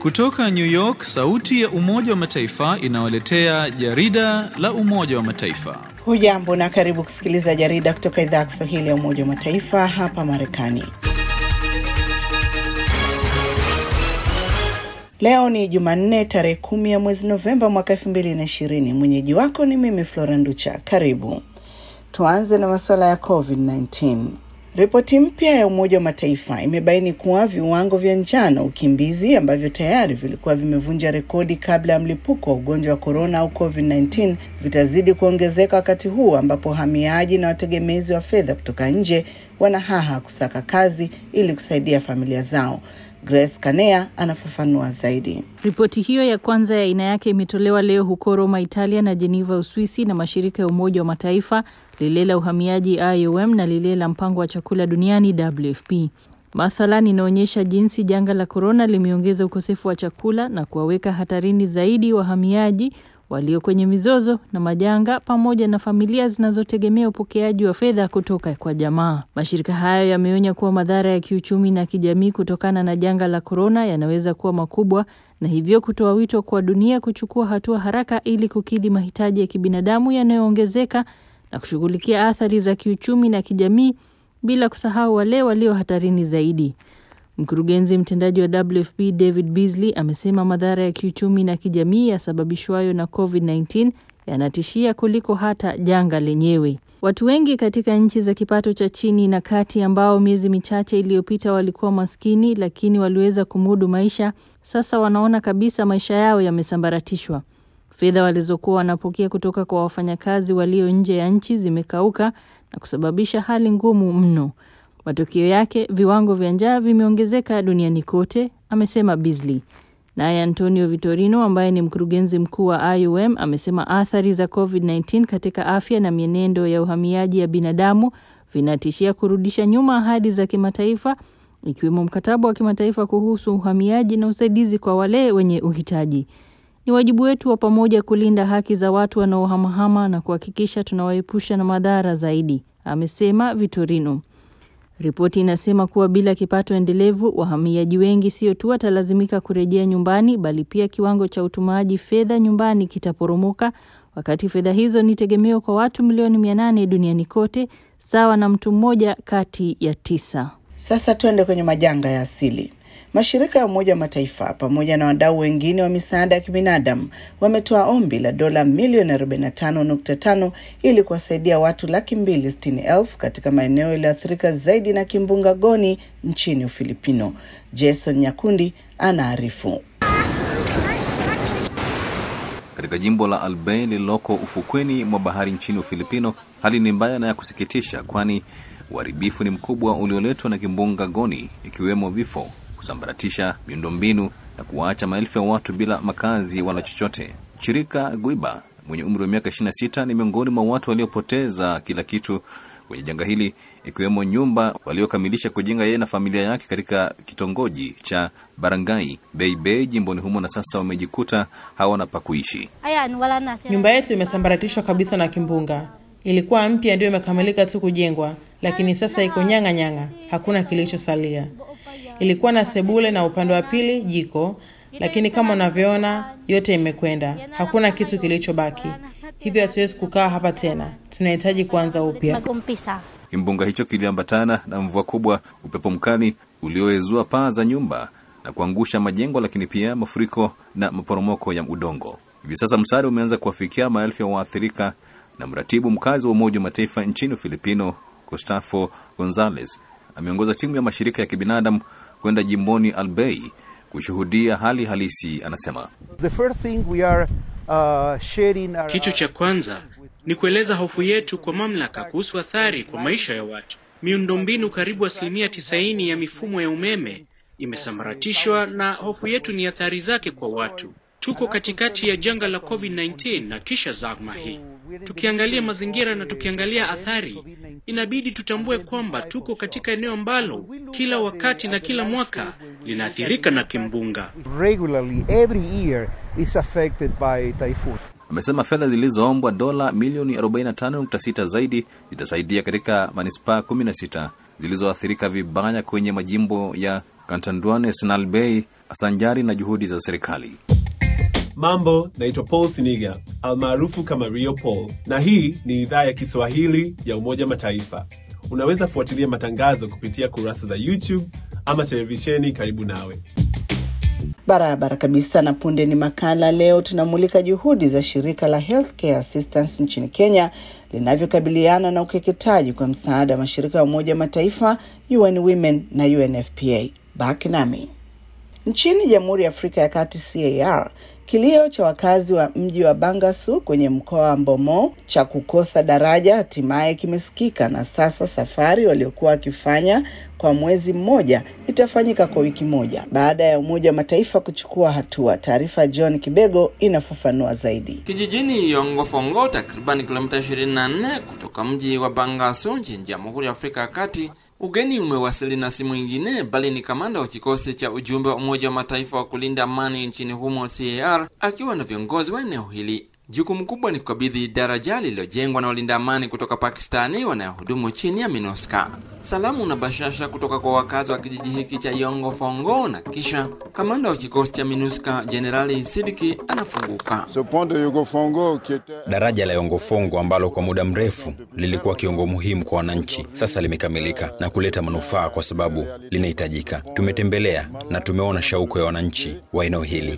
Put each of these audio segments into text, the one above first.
Kutoka New York, sauti ya Umoja wa Mataifa inawaletea jarida la Umoja wa Mataifa. Hujambo na karibu kusikiliza jarida kutoka idhaa ya Kiswahili ya Umoja wa Mataifa hapa Marekani. Leo ni Jumanne tarehe kumi ya mwezi Novemba mwaka elfu mbili na ishirini. Mwenyeji wako ni mimi Flora Nducha. Karibu. Tuanze na masuala ya COVID-19. Ripoti mpya ya Umoja wa Mataifa imebaini kuwa viwango vya njaa na ukimbizi ambavyo tayari vilikuwa vimevunja rekodi kabla ya mlipuko wa ugonjwa wa korona au COVID-19 vitazidi kuongezeka wakati huu ambapo wahamiaji na wategemezi wa fedha kutoka nje wanahaha kusaka kazi ili kusaidia familia zao. Grace Kanea anafafanua zaidi. Ripoti hiyo ya kwanza ya aina yake imetolewa leo huko Roma, Italia na Geneva, Uswisi na mashirika ya Umoja wa Mataifa, lile la uhamiaji IOM na lile la mpango wa chakula duniani WFP. Mathalan, inaonyesha jinsi janga la korona limeongeza ukosefu wa chakula na kuwaweka hatarini zaidi wahamiaji walio kwenye mizozo na majanga pamoja na familia zinazotegemea upokeaji wa fedha kutoka kwa jamaa. Mashirika hayo yameonya kuwa madhara ya kiuchumi na kijamii kutokana na janga la korona yanaweza kuwa makubwa na hivyo kutoa wito kwa dunia kuchukua hatua haraka ili kukidhi mahitaji ya kibinadamu yanayoongezeka na kushughulikia athari za kiuchumi na kijamii bila kusahau wale walio hatarini zaidi. Mkurugenzi mtendaji wa WFP David Beasley amesema madhara ya kiuchumi na kijamii yasababishwayo na COVID-19 yanatishia kuliko hata janga lenyewe. Watu wengi katika nchi za kipato cha chini na kati ambao miezi michache iliyopita walikuwa maskini lakini waliweza kumudu maisha, sasa wanaona kabisa maisha yao yamesambaratishwa. Fedha walizokuwa wanapokea kutoka kwa wafanyakazi walio nje ya nchi zimekauka na kusababisha hali ngumu mno. Matokeo yake viwango vya njaa vimeongezeka duniani kote, amesema Beasley. Naye Antonio Vitorino ambaye ni mkurugenzi mkuu wa IOM amesema athari za COVID-19 katika afya na mienendo ya uhamiaji ya binadamu vinatishia kurudisha nyuma ahadi za kimataifa ikiwemo mkataba wa kimataifa kuhusu uhamiaji na usaidizi kwa wale wenye uhitaji. Ni wajibu wetu wa pamoja kulinda haki za watu wanaohamahama na kuhakikisha tunawaepusha na madhara zaidi, amesema Vitorino. Ripoti inasema kuwa bila kipato endelevu, wahamiaji wengi sio tu watalazimika kurejea nyumbani, bali pia kiwango cha utumaji fedha nyumbani kitaporomoka, wakati fedha hizo ni tegemeo kwa watu milioni mia nane duniani kote, sawa na mtu mmoja kati ya tisa. Sasa tuende kwenye majanga ya asili. Mashirika ya Umoja wa Mataifa pamoja na wadau wengine wa misaada ya kibinadamu wametoa ombi la dola milioni 45.5 ili kuwasaidia watu laki mbili sitini elfu katika maeneo yaliyoathirika zaidi na kimbunga Goni nchini Ufilipino. Jason Nyakundi anaarifu. Katika jimbo la Albay lililoko ufukweni mwa bahari nchini Ufilipino, hali ni mbaya na ya kusikitisha, kwani uharibifu ni mkubwa ulioletwa na kimbunga Goni, ikiwemo vifo kusambaratisha miundombinu na kuwaacha maelfu ya watu bila makazi wala chochote. Chirika Guiba mwenye umri wa miaka 26 ni miongoni mwa watu waliopoteza kila kitu kwenye janga hili, ikiwemo nyumba waliokamilisha kujenga yeye na familia yake katika kitongoji cha Barangay Beibei jimboni humo, na sasa wamejikuta hawana pa kuishi. Nyumba yetu imesambaratishwa kabisa na kimbunga. Ilikuwa mpya, ndio imekamilika tu kujengwa, lakini sasa iko nyang'a nyang'a, hakuna kilichosalia. Ilikuwa na sebule na upande wa pili jiko, lakini kama unavyoona yote imekwenda, hakuna kitu kilichobaki. Hivyo hatuwezi kukaa hapa tena, tunahitaji kuanza upya. Kimbunga hicho kiliambatana na mvua kubwa, upepo mkali ulioezua paa za nyumba na kuangusha majengo, lakini pia mafuriko na maporomoko ya udongo. Hivi sasa msaada umeanza kuwafikia maelfu ya waathirika, na mratibu mkazi wa Umoja wa Mataifa nchini Ufilipino, Gustavo Gonzalez, ameongoza timu ya mashirika ya kibinadamu kwenda jimboni Albay kushuhudia hali halisi. Anasema uh, kitu cha kwanza ni kueleza hofu yetu kwa mamlaka kuhusu athari kwa maisha ya watu. Miundombinu karibu asilimia tisaini ya mifumo ya umeme imesambaratishwa, na hofu yetu ni athari zake kwa watu. Tuko katikati ya janga la COVID-19 na kisha zama hii. Tukiangalia mazingira na tukiangalia athari, inabidi tutambue kwamba tuko katika eneo ambalo kila wakati na kila mwaka linaathirika na kimbunga. Amesema fedha zilizoombwa dola milioni 45.6 zaidi zitasaidia katika manispaa 16 zilizoathirika vibaya kwenye majimbo ya Catanduanes na Albay sanjari na juhudi za serikali. Mambo, naitwa Paul Siniga almaarufu kama Rio Paul, na hii ni idhaa ya Kiswahili ya Umoja Mataifa. Unaweza fuatilia matangazo kupitia kurasa za YouTube ama televisheni karibu nawe. Barabara kabisa. Na punde ni makala. Leo tunamulika juhudi za shirika la Healthcare Assistance nchini Kenya linavyokabiliana na ukeketaji kwa msaada wa mashirika ya Umoja Mataifa, UN Women na UNFPA. Baki nami. Nchini Jamhuri ya Afrika ya Kati CAR, kilio cha wakazi wa mji wa Bangasu kwenye mkoa wa Mbomo cha kukosa daraja hatimaye kimesikika, na sasa safari waliokuwa wakifanya kwa mwezi mmoja itafanyika kwa wiki moja baada ya Umoja wa Mataifa kuchukua hatua. Taarifa John Kibego inafafanua zaidi. Kijijini Yongofongo, takriban kilomita 24 kutoka mji wa Bangasu nchini Jamhuri ya Afrika ya Kati, ugeni umewasili na si mwingine bali ni kamanda wa kikosi cha ujumbe wa Umoja wa Mataifa wa kulinda amani nchini humo CAR, akiwa na viongozi wa eneo hili. Jukumu kubwa ni kukabidhi daraja lililojengwa na walinda amani kutoka Pakistani wanayohudumu chini ya MINUSCA. Salamu na bashasha kutoka kwa wakazi wa kijiji hiki cha Yongo Fongo, na kisha kamanda wa kikosi cha MINUSCA Jenerali Sidiki anafunguka. Daraja la Yongo Fongo ambalo kwa muda mrefu lilikuwa kiungo muhimu kwa wananchi, sasa limekamilika na kuleta manufaa kwa sababu linahitajika. Tumetembelea na tumeona shauku ya wananchi wa eneo hili.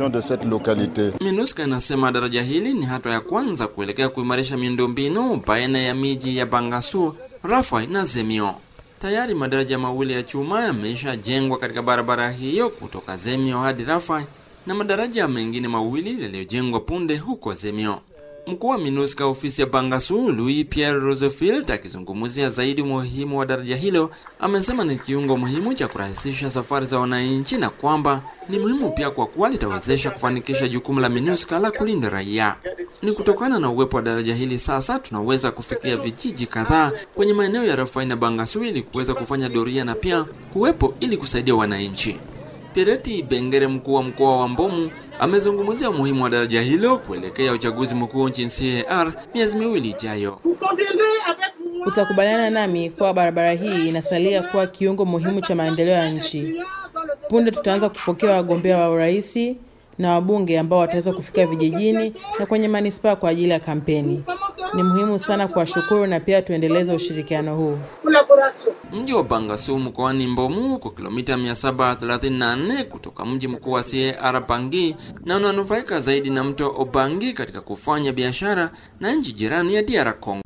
MINUSCA inasema daraja hili ni hatua ya kwanza kuelekea kuimarisha miundombinu baina ya miji ya Bangasu, Rafai na Zemio. Tayari madaraja mawili ya chuma yameshajengwa katika barabara hiyo kutoka Zemio hadi Rafai na madaraja mengine mawili yaliyojengwa punde huko Zemio. Mkuu wa MINUSCA ofisi ya Bangasu, Louis Pierre Roosevelt, akizungumzia zaidi umuhimu wa daraja hilo, amesema ni kiungo muhimu cha kurahisisha safari za wananchi na kwamba ni muhimu pia kwa kuwa litawezesha kufanikisha jukumu la MINUSCA la kulinda raia. Ni kutokana na uwepo wa daraja hili sasa tunaweza kufikia vijiji kadhaa kwenye maeneo ya Rafai na Bangasu ili kuweza kufanya doria na pia kuwepo ili kusaidia wananchi. Pireti Bengere, mkuu wa mkoa wa Mbomu, amezungumzia umuhimu wa daraja hilo kuelekea uchaguzi mkuu nchini CAR miezi miwili ijayo. Utakubaliana nami kuwa barabara hii inasalia kuwa kiungo muhimu cha maendeleo ya nchi. Punde tutaanza kupokea wagombea wa urais na wabunge ambao wataweza kufika vijijini na kwenye manispaa kwa ajili ya kampeni. Ni muhimu sana kuwashukuru na pia tuendeleze ushirikiano huu. Mji wa Bangasu mkoani Mbomu uko kilomita 734 kutoka mji mkuu wa CAR Bangi na unanufaika zaidi na mto Obangi katika kufanya biashara na nchi jirani ya DR Congo.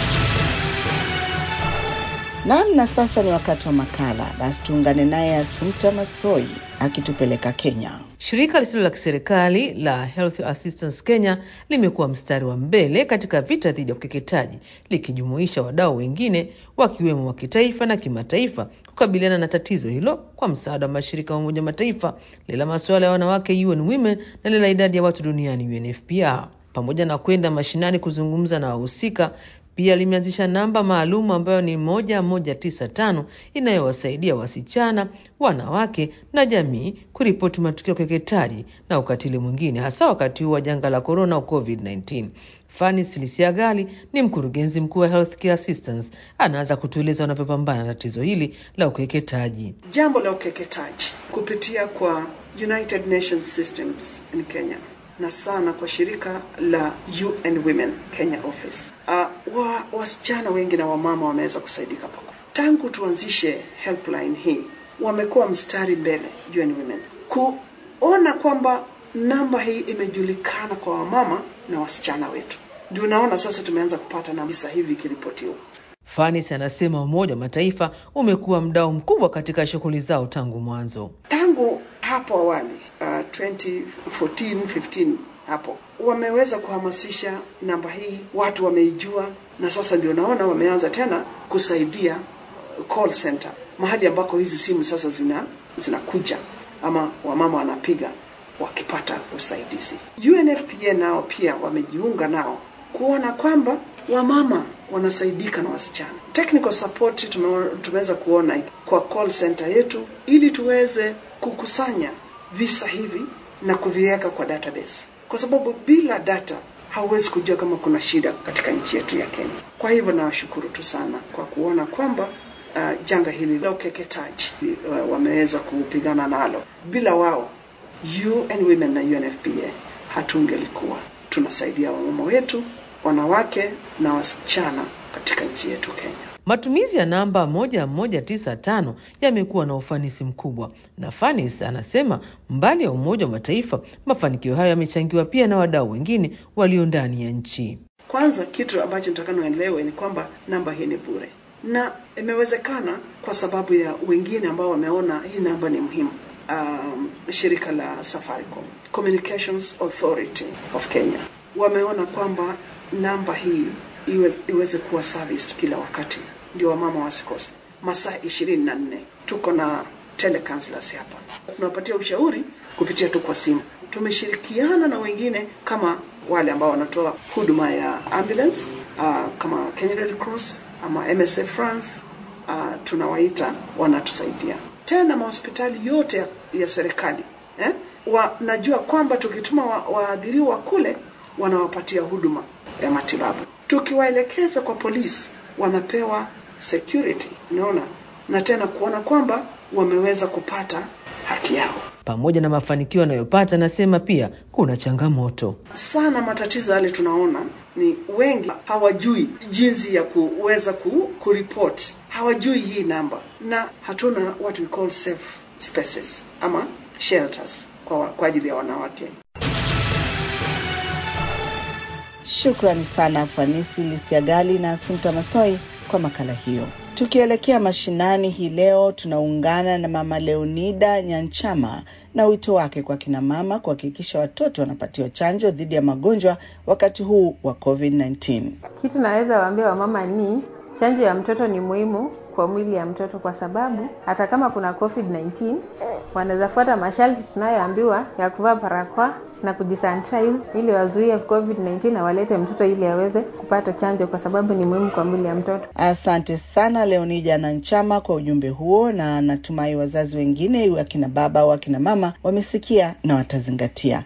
Naam, na sasa ni wakati wa makala. Basi tuungane naye Asumta Masoi akitupeleka Kenya. Shirika lisilo la kiserikali la Health Assistance Kenya limekuwa mstari wa mbele katika vita dhidi ya ukeketaji likijumuisha wadau wengine wakiwemo wa kitaifa na kimataifa kukabiliana na tatizo hilo kwa msaada wa mashirika ya Umoja Mataifa, lile la masuala ya wanawake UN Women na lile la idadi ya watu duniani UNFPA. Pamoja na kwenda mashinani kuzungumza na wahusika pia limeanzisha namba maalum ambayo ni moja moja tisa tano inayowasaidia wasichana, wanawake na jamii kuripoti matukio ya ukeketaji na ukatili mwingine, hasa wakati huu wa janga la corona au COVID-19. Fani Silisiagali ni mkurugenzi mkuu wa Healthcare Assistance, anaanza kutueleza wanavyopambana na tatizo hili la ukeketaji. Jambo la ukeketaji kupitia kwa United Nations Systems in Kenya na sana kwa shirika la UN Women Kenya Office. Uh, wa, wasichana wengi na wamama wameweza kusaidika pakubwa tangu tuanzishe helpline hii, wamekuwa mstari mbele UN Women kuona kwamba namba hii imejulikana kwa wamama na wasichana wetu. Ndio unaona sasa tumeanza kupata na visa hivi ikiripotiwa. Fanis anasema Umoja wa Mataifa umekuwa mdau mkubwa katika shughuli zao tangu mwanzo. Tangu hapo awali uh, 2014 15 hapo wameweza kuhamasisha namba hii, watu wameijua, na sasa ndio naona wameanza tena kusaidia call center, mahali ambako hizi simu sasa zina zinakuja ama wamama wanapiga wakipata usaidizi. UNFPA nao pia wamejiunga nao kuona kwamba wamama wanasaidika na wasichana. Technical support tume, tumeweza kuona kwa call center yetu ili tuweze kukusanya visa hivi na kuviweka kwa database, kwa sababu bila data hauwezi kujua kama kuna shida katika nchi yetu ya Kenya. Kwa hivyo nawashukuru tu sana kwa kuona kwamba uh, janga hili la ukeketaji uh, wameweza kupigana nalo. Bila wao UN Women na UNFPA hatungelikuwa tunasaidia wamama wetu, wanawake na wasichana katika nchi yetu Kenya. Matumizi ya namba 1195 yamekuwa na ufanisi mkubwa, na Fanis anasema mbali ya Umoja wa Mataifa, mafanikio hayo yamechangiwa pia na wadau wengine walio ndani ya nchi. Kwanza, kitu ambacho nitakana uelewe ni kwamba namba hii ni bure na imewezekana kwa sababu ya wengine ambao wameona hii namba ni muhimu. Um, shirika la Safaricom Communications Authority of Kenya wameona kwamba namba hii iweze, iweze kuwa serviced kila wakati, ndio wamama wasikose masaa ishirini na nne. Tuko na telecounselors hapa, tunawapatia ushauri kupitia tu kwa simu. Tumeshirikiana na wengine kama wale ambao wanatoa huduma ya ambulance uh, kama Kenya Red Cross ama MSF France uh, tunawaita wanatusaidia. Tena mahospitali yote ya, ya serikali eh? Wanajua kwamba tukituma waadhiriwa wa kule wanawapatia huduma ya matibabu. Tukiwaelekeza kwa polisi wanapewa security, unaona, na tena kuona kwamba wameweza kupata haki yao. Pamoja na mafanikio anayopata, anasema pia kuna changamoto sana. Matatizo yale tunaona ni wengi hawajui jinsi ya kuweza ku, kuripoti, hawajui hii namba, na hatuna what we call safe spaces ama shelters kwa, kwa ajili ya wanawake. Shukrani sana Fanisi Listiagali na Asumta Masoi kwa makala hiyo. Tukielekea mashinani hii leo, tunaungana na Mama Leonida Nyanchama na wito wake kwa kina mama kuhakikisha watoto wanapatiwa chanjo dhidi ya magonjwa wakati huu wa COVID-19. Kitu naweza waambia wamama ni chanjo ya mtoto ni muhimu kwa mwili ya mtoto, kwa sababu hata kama kuna COVID-19 wanaweza fuata masharti tunayoambiwa ya kuvaa barakoa na kujisanitize ili wazuie COVID-19 na walete mtoto ili aweze kupata chanjo, kwa sababu ni muhimu kwa mwili ya mtoto. Asante sana Leonija na Nchama kwa ujumbe huo, na natumai wazazi wengine iwe akina baba au akina mama wamesikia na watazingatia.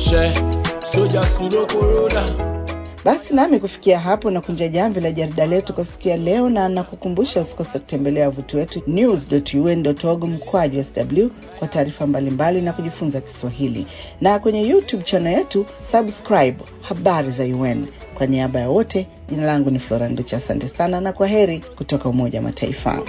Basi nami kufikia hapo na kunja jamvi la jarida letu kwa siku ya leo, na nakukumbusha usikose kutembelea wavuti wetu news.un.org mkwaju sw kwa taarifa mbalimbali na kujifunza Kiswahili, na kwenye YouTube channel yetu subscribe habari za UN. Kwa niaba ya wote, jina langu ni Flora Nducha. Asante sana na kwa heri kutoka Umoja wa Mataifa.